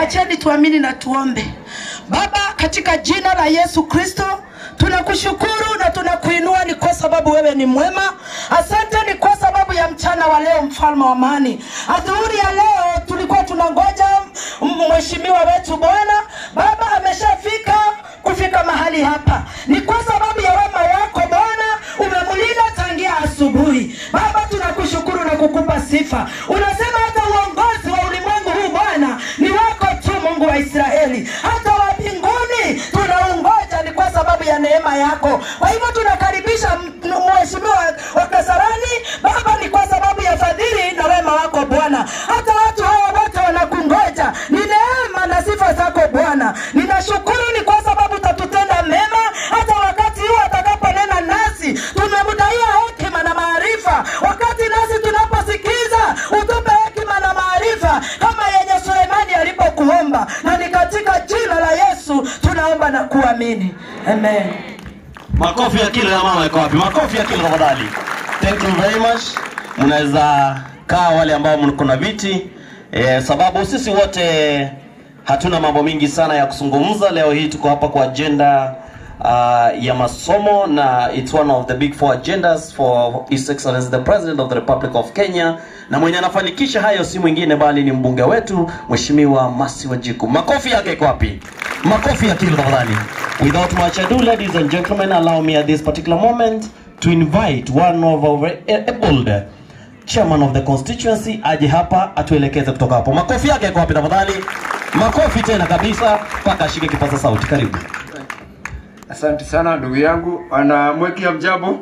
Wacheni tuamini na tuombe. Baba, katika jina la Yesu Kristo tunakushukuru na tunakuinua, ni kwa sababu wewe ni mwema. Asante ni kwa sababu ya mchana wa leo, mfalme wa amani. Adhuhuri ya leo tulikuwa tunangoja m- mheshimiwa wetu Bwana Baba ameshafika kufika mahali hapa, ni kwa sababu ya wema wako Bwana, umemlinda tangia asubuhi. Baba, tunakushukuru na kukupa sifa. Unasema hata uongozi wa ulimwengu huu Bwana ni wako tu, Mungu wa Israeli, hata wa mbinguni tunaungoja, ni kwa sababu ya neema yako. Kwa hivyo tunakaribisha m- mheshimiwa wa Kasarani Baba, ni kwa sababu ya fadhili na wema wako Bwana. Hata watu hawa wote wanakungoja, ni neema na sifa zako Bwana. Ninashukuru ni kwa sababu utatutenda mema, hata wakati huu atakaponena nasi, tumemdaia hekima na maarifa. Wakati nasi tunaposikiza, utupe hekima na maarifa kama yenye Sulemani alipokuomba, na ni katika jina la Yesu tunaomba na kuamini, amen. Makofi ya kile na mama yako wapi? Makofi ya kile tafadhali. Thank you very much. Mnaweza kaa wale ambao mko na viti eh, sababu sisi wote hatuna mambo mingi sana ya kuzungumza. Leo hii tuko hapa kwa agenda uh, ya masomo na it's one of the big four agendas for His Excellency the President of the Republic of Kenya, na mwenye anafanikisha hayo si mwingine bali ni mbunge wetu Mheshimiwa Masi Wajiku. Makofi yake iko wapi? Makofi ya kilo tafadhali. Without much ado, ladies and gentlemen, allow me at this particular moment to invite one of our able chairman of the constituency aje hapa atuelekeze kutoka hapo. Makofi yake yako wapi tafadhali? Makofi tena kabisa mpaka ashike kipaza sauti. Karibu. Asante sana ndugu yangu ana mweki ya mjambo.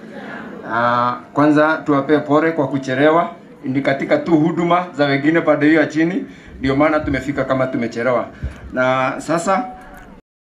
Ah, kwanza tuwapee pole kwa kuchelewa, ni katika tu huduma za wengine pande hiyo ya chini, ndio maana tumefika kama tumechelewa. Na sasa